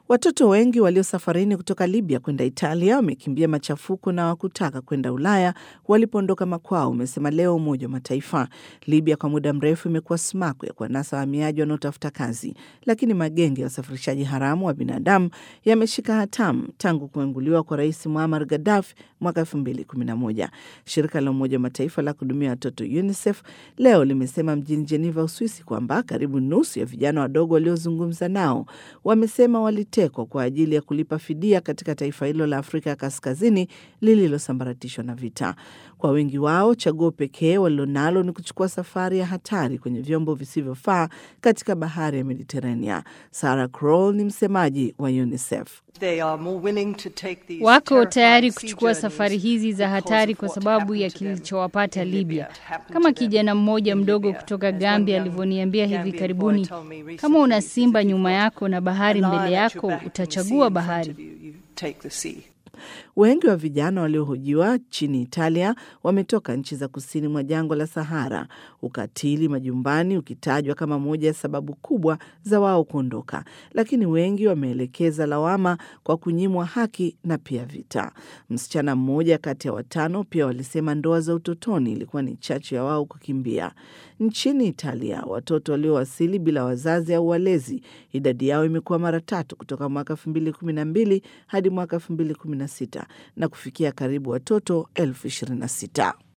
Watoto wengi walio safarini kutoka Libya kwenda Italia wamekimbia machafuko na wakutaka kwenda Ulaya walipoondoka makwao, umesema leo Umoja wa Mataifa. Libya kwa muda mrefu imekuwa sumaku ya kuwanasa wahamiaji wanaotafuta kazi, lakini magenge ya usafirishaji haramu wa binadamu yameshika hatamu tangu kuanguliwa kwa Rais Muammar Gaddafi mwaka 2011. Shirika la Umoja wa Mataifa la kuhudumia watoto UNICEF leo limesema mjini Geneva, Uswisi, kwamba karibu nusu ya vijana wadogo waliozungumza nao wamesema walitekwa kwa ajili ya kulipa fidia katika taifa hilo la Afrika ya Kaskazini lililosambaratishwa na vita. Kwa wengi wao, chaguo pekee walilonalo ni kuchukua safari ya hatari kwenye vyombo visivyofaa katika bahari ya Mediterania. Sarah Kroll ni msemaji wa UNICEF. Wako tayari kuchukua safari hizi za hatari kwa sababu ya kilichowapata Libya. Kama kijana mmoja mdogo kutoka Gambia alivyoniambia hivi karibuni, kama una simba nyuma yako na bahari mbele yako, utachagua bahari. Wengi wa vijana waliohojiwa nchini Italia wametoka nchi za kusini mwa jangwa la Sahara, ukatili majumbani ukitajwa kama moja ya sababu kubwa za wao kuondoka, lakini wengi wameelekeza lawama kwa kunyimwa haki na pia vita. Msichana mmoja kati ya watano pia walisema ndoa za utotoni ilikuwa ni chachu ya wao kukimbia. Nchini Italia, watoto waliowasili bila wazazi au walezi, idadi yao imekuwa mara tatu kutoka mwaka elfu mbili kumi na mbili hadi mwaka elfu mbili kumi na sita na kufikia karibu watoto elfu ishirini na sita.